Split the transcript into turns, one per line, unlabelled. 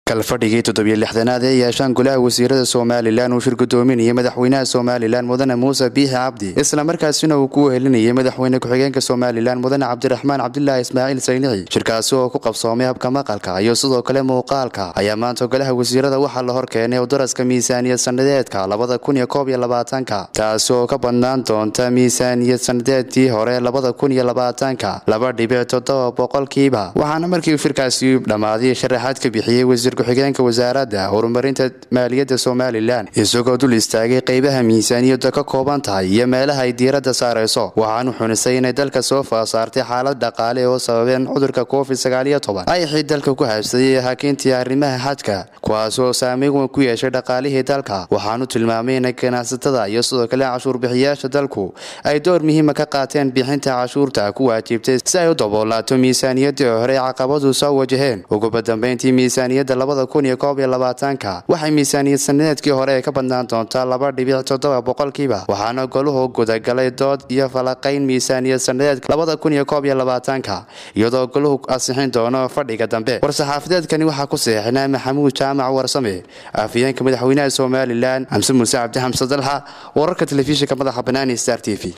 kalfadhigii toddobiyo lixdanaad ee yeeshaan golaha wasiirada somalilan uu shir gudoominayay madaxweynaha somalilan mudane muuse biixi cabdi islamarkaasina uu ku wehelinayay madaxweyne ku-xigeenka somalilan mudane cabdiraxmaan cabdilaahi ismaaciil saynici shirkaasi oo ku qabsoomay habka maqalka iyo sidoo kale muuqaalka ayaa maanta golaha wasiirada waxaa la horkeenay daraska miisaaniyad sanadeedka labada kun iyo koob iyo labaatanka taasi oo ka badnaan doonta miisaaniyad sanadeedkii hore labada kun iyo labaatanka laba dhibic toddoba boqolkiiba waxaana markii shirkaasi dhammaaday sharaxaad ka bixiyey wasiir ku-xigeenka wasaaradda horumarinta maaliyadda somalilan isagoo dul istaagay qeybaha miisaaniyadda ka kooban tahay iyo meelaha ay diiradda saarayso waxaanu xunisay inay dalka soo faasaartay xaalad dhaqaale oo sababeen cudurka covid sagaaliyo toban ayxii dalka ku haabsaday hakiintii arrimaha xajka kuwaas oo saameyn weyn ku yeeshay dhaqaalihii dalka waxaanu tilmaamay in ganacsatada iyo sidoo kale cashuurbixiyaasha dalku ay door muhiima ka qaateen bixinta cashuurta ku waajibtay si ay u daboolaato miisaaniyaddii hore caqabadu soo wajaheen uguba dambeyntii miisaaniyadda labada kun iyo koob iyo labaatanka waxay miisaaniyad sanadeedkii hore ka badnaan doontaa laba dhibic toddoba boqolkiiba waxaana goluhu gudagalay dood iyo falaqayn miisaaniyad sanadeedka labada kun iyo koob iyo labaatanka iyadoo goluhu ansixin doono fadhiga dambe war-saxaafadeedkani waxaa ku seexinaa maxamuud jaamac warsame afhayeenka madaxweynaha somalilan xamse muuse cabdi xamse dalxa wararka telefishinka madaxa banaani star t v